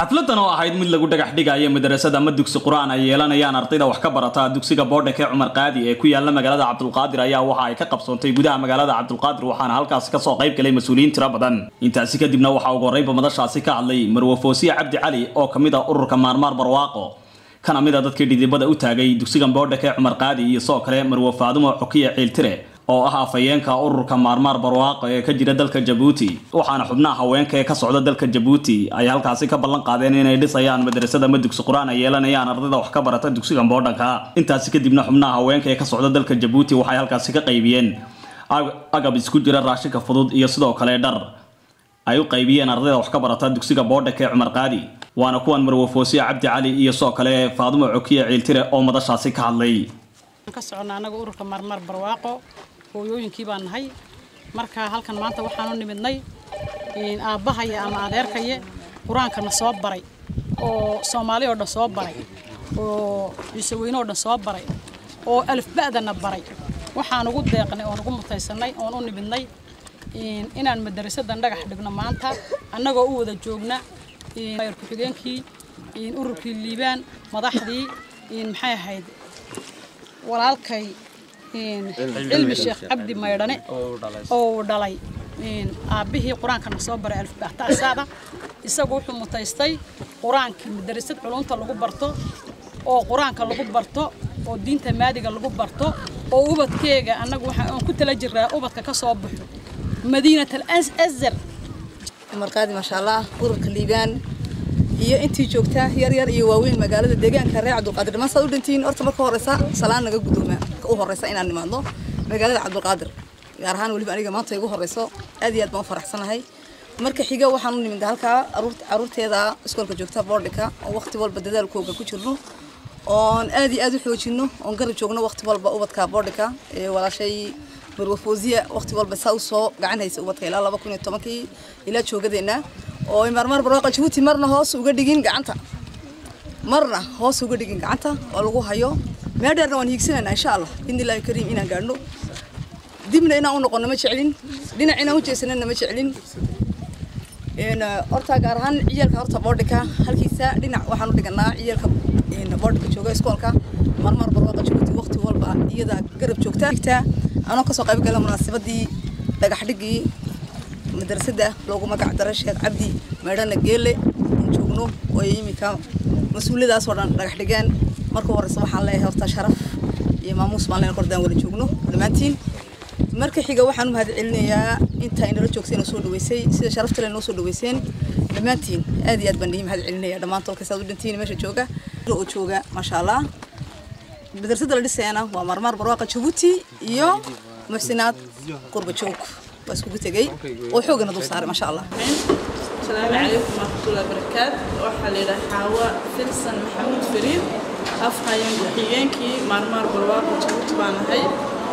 xafladan oo ahayd mid lagu dhagax dhigayo madarasada ama dugsi qur-aan ay yeelanayaan ardayda wax ka barata dugsiga boodhaka ee cumar qaadi ee ku yaala magaalada cabdulqaadir ayaa waxa ay ka qabsoontay gudaha magaalada cabdulqaadir waxaana halkaasi kasoo qayb galay mas-uuliyiin tiro badan intaasi kadibna waxaa ugu horreynba madashaasi ka hadlay marwe foosiye cabdi cali oo kamid a ururka maarmaar barwaaqo kana mid a dadkii dhidibada u taagay dugsigan boodhaka ee cumar qaadi iyo sidoo kale marwe faadumo xukiye ciiltire oo ah afhayeenka ururka maarmaar barwaaqo ee ka jira dalka jabuuti waxaana xubnaha haweenka ee ka socda dalka jabuuti ay halkaasi ka ballan qaadeen inay dhisayaan madrasada ama dugsi qur-aan ay yeelanayaan ardayda wax ka barata dugsigan boodhanka intaasi kadibna xubnaha haweenka ee ka socda dalka jabuuti waxay halkaasi ka qaybiyeen agab isku jira raashinka fudud iyo sidoo kale dhar ay u qaybiyeen ardayda wax ka barata dugsiga boodhanka ee cumar qaadi waana kuwan marwe foosiye cabdi cali iyo sidoo kale faadumo cokiye ciiltire oo madashaasi ka hadlay ka soconnaa annaga ururka maarmaar barwaaqo hooyooyinkii baan nahay marka halkan maanta waxaanu nimidnay aabbahaya ama adeerkaye qur-aankana soo baray oo soomaali oo dhan soo baray oo ciiseweyne oo dhan soo baray oo alifba'dana baray waxaan ugu deeqnay oon ugu mutaysanay oon u nimidnay inaan madarasadan dhagax dhigno maanta annagoo u wada joogna mayor ku-xigeenkii ururkii liibaan madaxdii maxay ahayd walaalkay cilmi sheekh cabdi maydhane oo dhalay aabbihii qur-aankana soo baray alfbahtaasaada isagu wuxuu mutaystay qur-aankii madarasad culunta lagu barto oo qur-aanka lagu barto oo diinta maadiga lagu barto oo ubadkeega annagu waxaan ku tala jiraa ubadka ka soo baxo madiinat al azar marqaadi maasha allah ururka liibaan iyo intii joogta yar yar iyo waaweyn magaalada deegaanka reer cabdulqaadir dhammaan saad u dhantihiin horta marka horeysa salaan naga guddooma u horeysa inaan nimaadno magaalada cabdulqaadir gaar ahaan weliba aniga maanta igu horeyso aad iyo aad baan u faraxsanahay marka xiga waxaan u nimid halkaa caruurteeda iskoolka joogta boordhika oo waqti walba dadaalkooga ku jirno oon aad iyo aad u xoojino oon garab joogno waqti walba ubadka boordhika ee walaashay marwe foosiya waqti walba saa usoo gacan haysa ubadka ilaa laba kun iyo tobankii ilaa joogadeena oo maarmaar barwaaqa jabuuti marna hoos uga dhigin gacanta marna hoos uga dhigin gacanta oo lagu hayo meel dheerna waan hiigsanayna insha allah bidni illaahi kariim inaan gaadhno dibna inaan u noqono ma jeclin dhinac inaan u jeesanana ma jeclin horta gaar ahaan ciyaalka horta boodhika halkiisa dhinac waxaan u dhiganaa ciyaalka boodhika jooga iskoolka marmar barwaaqa jabuuti waqti walba iyada garab joogta anoo kasoo qayb gala munaasabadii dhagax dhigii madrasada loogu magac daray sheekh cabdi meedhana geele aan joogno oo iminka mas-uuliyadaasoo dhan dhagax dhigeen marka horeysa waxaan leeyahay horta sharaf iyo maamuus baan leen kordaan wada joogno dhammaantiin marka xiga waxaan u mahad celinayaa inta inala joogtay inoo soo dhaweysay sida sharafta le noo soo dhaweyseen dhammaantiin aad iyo aad baan dhihi mahad celinaya dhammaan tolka saad u dhantiin meesha jooga oo jooga maasha allah madrasada la dhisayana waa marmaar barwaaqa jabuuti iyo muxsinaad qurba joog waa iskugu tegey oo xoogana dul saaray maasha allah السلام عليكم ورحمة الله وبركاته waxaa la yidhaha xaawa filsan maxamuud fariid afhayeen ku-xigeenkii maarmaar barwaaqo jabuuti baan ahay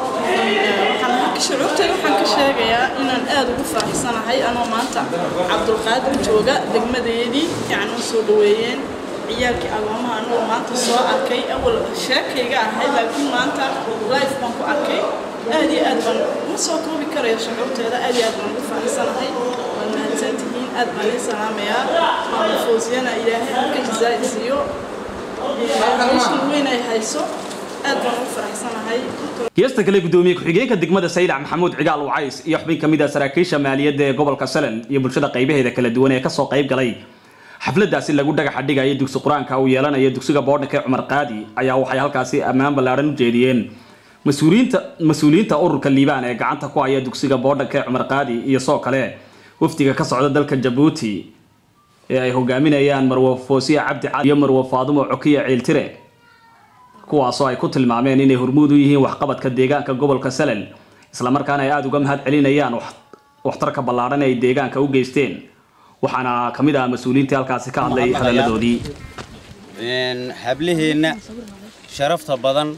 shucuurtay waxaan ka sheegayaa inaan aad ugu faraxsanahay anoo maanta cabdulqaadir jooga degmadeedii fiican u soo dhaweeyeen ciyaalkii agoomaha anoo maanta soo arkay awal sheekayga ahay laakiin maanta life baan ku arkay aad iyo aad baan ma soo koobi karayo shucuurteeda aad iyo aad baan ugu faraxsanahay waan mahadsantihiin aad baan ii salaamayaa maama foosiyana ilaahay halka jazaa siiyo meeshan weyn ay hayso aad baan ugu faraxsanahay geesta kale gudoomiye ku-xigeenka degmada saylac maxamuud cigaal wacays iyo xubin kamid a saraakiisha maaliyadda ee gobolka salen iyo bulshada qaybaheeda kala duwan ee kasoo qayb galay xafladaasi lagu dhagaxa dhigaya dugsi qur-aanka uu yeelanayo dugsiga boodhanka ee cumar qaadi ayaa waxay halkaasi ammaan ballaadhan u jeediyeen mas-uuliyiinta mas-uuliyiinta ururka liibaan ee gacanta ku haya dugsiga boodhanka ee cumar qaadi iyo soo kale wafdiga ka socda dalka jabuuti ee ay hogaaminayaan marwe foosiye cabdi cali iyo marwe faadumo cokiye ciiltire kuwaasoo ay ku tilmaameen inay hormuud u yihiin waxqabadka deegaanka gobolka salel islamarkaana ay aada uga mahad celinayaan waxtarka ballaadhan ay deegaanka u geysteen waxaana ka mid ah mas-uuliyiintii halkaasi ka hadlay hadalladoodii hablaheenna sharafta badan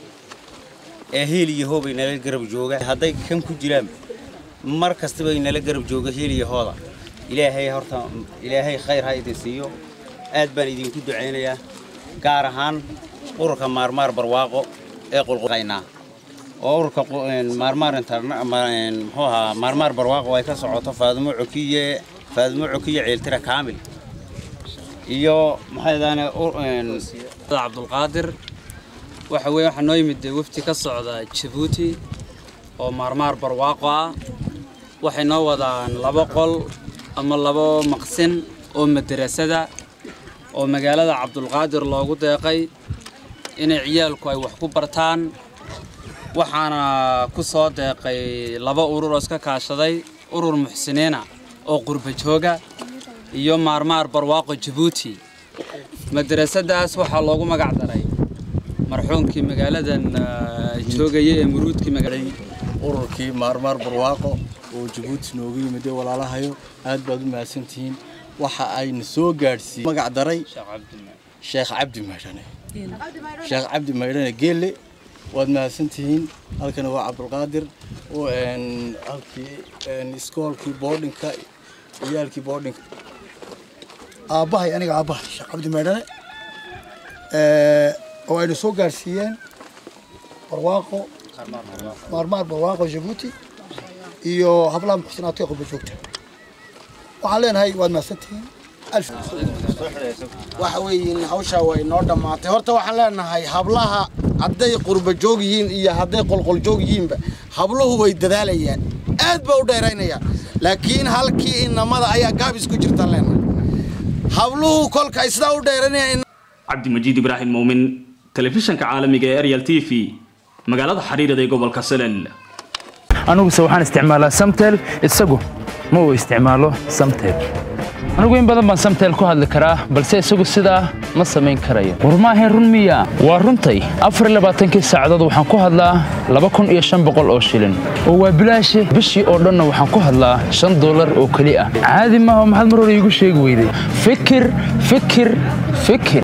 ee hiil iyo hoobay nala garab jooga hadday kan ku jiraan mar kastaba ay nala garab jooga hiil iyo hooda ilaahay horta ilaahay khayr ha idin siiyo aad baan idinku ducaynayaa gaar ahaan ururka maarmaar barwaaqo ee qulqulaynaa oo ururka maarmaar muxuu ahaa maarmaar barwaaqo ay ka socoto faadumo cokiye faadumo cokiye ceeltira kaamil iyo maxay daane cabdulqaadir waxa weeye waxaa noo yimid dee wafti ka socda jabuuti oo maarmaar barwaaqo ah waxay noo wadaan laba qol ama labo maqsin oo madarasada oo magaalada cabdulqaadir loogu deeqay inay ciyaalku ay wax ku bartaan waxaana ku soo deeqay laba urur oo iska kaashaday urur muxsiniina oo qurba jooga iyo maarmaar barwaaqo jabuuti madarasadaas waxaa loogu magac daray marxuumkii magaaladan joogaya ee muruudkii magaalada ururkii maarmaar barwaaqo oo jabuuti noogu yimid walaalahayo aad baad u mahadsantihiin waxa ayna soo gaadhsiiyey magac daray sheekh cabdi maydhane sheekh cabdi maydhane geelle waad mahadsantihiin halkana waa cabdulqaadir halkii iskoolkii boodhinka ciyaalkii boodhinka aabbahay aniga aabbahay sheekh cabdi maydhane oo ayna soo gaadhsiiyeen barwaaqo maarmaar barwaaqo jabuuti iyo hablaha muxsinaadka ee qurba joogta waxaan leenahay waad mahadsantihiin waxa weeye hawshaa way noo dhammaatay horta waxaan leenahay hablaha hadday qurba joog yihiin iyo hadday qolqol joog yihiinba habluhu way dadaalayaan aad ba u dheeraynayaan laakiin halkii inamada ayaa gaabis ku jirtaan leenahay habluhu kolka ay sidaa u dheeranayaan cabdimajiid ibraahim muumin telefishanka caalamiga ee ariel t v magaalada xariirada ee gobolka salel aniguse waxaan isticmaalaa samtel isagu ma uu isticmaalo samtel anigu in badan baan samtel ku hadli karaa balse isagu sidaa ma samayn karayo war maahayn run miya waa runtay afar labaatankii saacadood waxaan ku hadlaa laba kun iyo shan boqol oo shilin oo waa bilaashe bishii oo dhanna waxaan ku hadlaa shan dollar oo keli ah caadi maaha maxaad mar hore iigu sheegi weyday fikir fikir fikir